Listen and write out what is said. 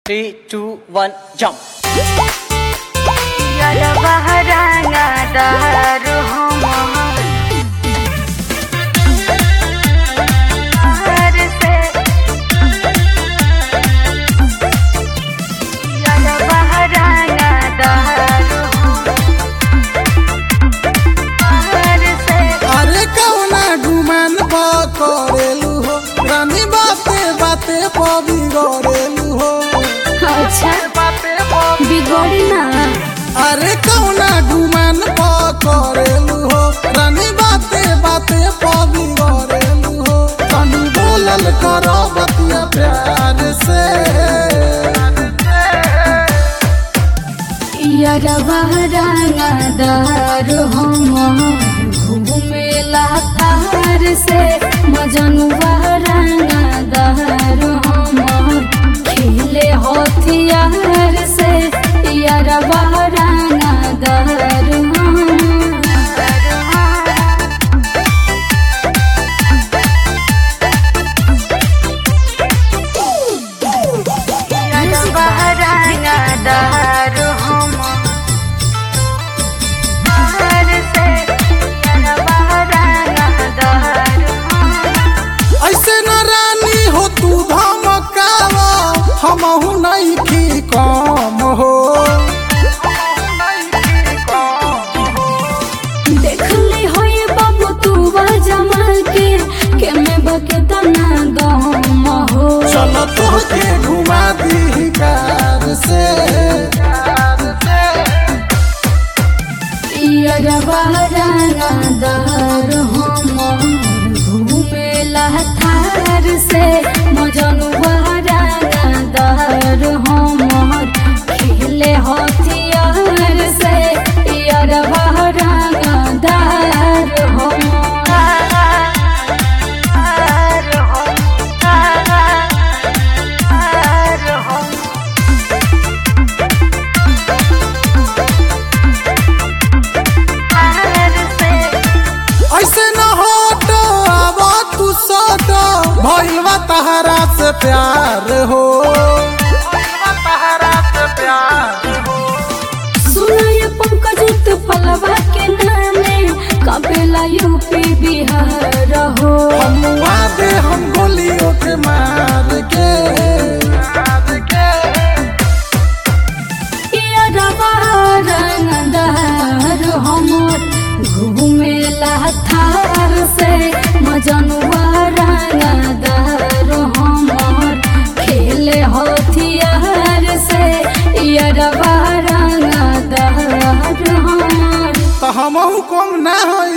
Three, two, one, jump. Yara baharanga daru homa Har se Yara baharanga daru Har se अरे कौना गुमान बा करेलू हो रानी बाते बाते पबी गरेलू हो अच्छा बिगड़ी ना अरे कौना गुमान बा करेलू हो रानी बाते बाते पबी गरेलू हो तनी बोलल करो बतिया प्यार से यारा बाहराना दार हम घूमेला तार से मजनू बाहराना दार हम खेले हथियार से यारा बाहराना दार हम यारा बाहराना दार हम तार से यारा बाहराना दार हम ऐसे न रानी हो तू धमकावा हमहू नहीं की कम हो देखले होए बाबू तू जमा के के में बके तना गम हो चल तोके घुमा दी कार से यारा बाराना दार हम घूमेला थार से मजनू बाराना दार हम खेले हथियार से यारा बाराना दार हम ऐसे न होट अब तू सट भइलवा तहरा से प्यार हो सुनाय पंकज तो फलवा के नामे कपेला यूपी बिहार हो हमुआ दे हम गोलियों के मार के ये रवा रंगदार हमर घूमेला थार से मजनुआ रंगदार हमर खेले हथियार से ये रवा रंगदार हमर तो हमहू कम ना हो